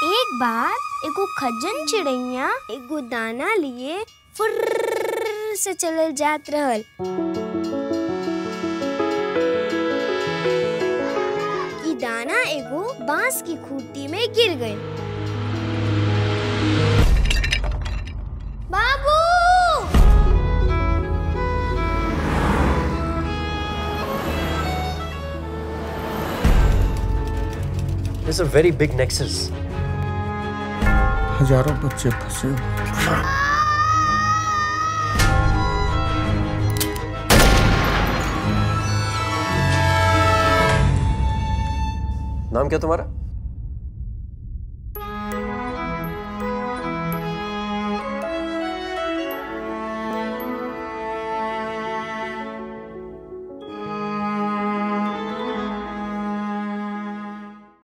एक बार एगो खजन चिड़ैया एगो दाना लिए फुर्र से चलल जात रहल ई दाना एगो बांस की खूंटी में गिर गई बाबू There's a very big nexus. हजारों बच्चे फंसे हुए। नाम क्या तुम्हारा